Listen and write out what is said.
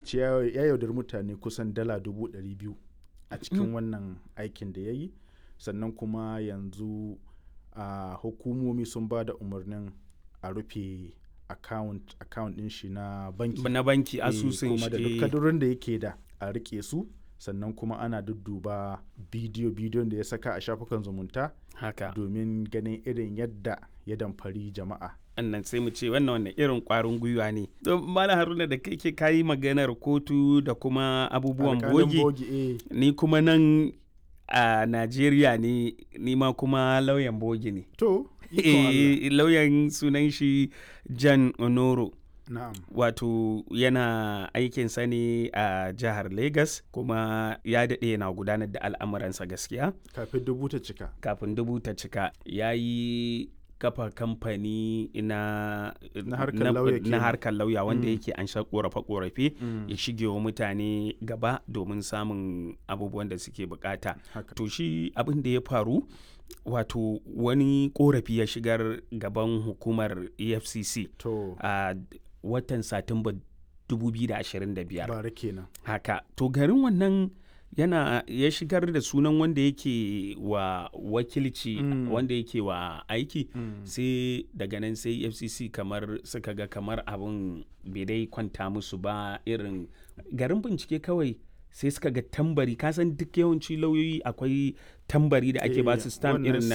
ce ya ya yaudari mutane kusan dala dubu ɗari biyu a cikin wannan aikin da ya yi sannan kuma yanzu a hukumomi sun ba da umarnin a rufe account account ɗin shi na banki na banki Eh, asusun kuma da duk shi kadurin da yake da a rike su sannan kuma ana dudduba bidiyo bidiyon da ya saka a shafukan zumunta haka domin ganin irin yadda ya damfari jama'a annan sai mu ce wannan wannan irin kwarin gwiwa ne to malam haruna da kai ke kayi maganar kotu da kuma abubuwan Alƙalin bogi eh. ni kuma nan a najeriya ne ni ma kuma lauyan bogi ne to ikon Allah. Eh, lauyan sunan shi jan onoro na'am wato yana aikinsa ne a jihar Legas kuma ya daɗe yana gudanar da al'amuransa gaskiya kafin dubu ta cika kafin dubu ta cika ya yi kafa kamfani na Na harkar lauya na kenan. harkar lauya wanda Mm. yake an sha korafe-korafe Mm. ya shige wa mutane gaba domin samun abubuwan da suke bukata haka to shi abin da ya faru wato wani korafi ya shigar gaban hukumar efcc to a watan satumba 2025 bara kenan haka to garin wannan yana ya shigar da sunan wanda yake wa wakilci Mm. wanda yake wa aiki Mm. sai daga nan sai fcc kamar suka ga kamar abin bai dai kwanta musu ba irin garin bincike kawai sai suka ga tambari kasan duk yawanci lauyoyi akwai tambari da ake Eh, ba su stamp wannan irin na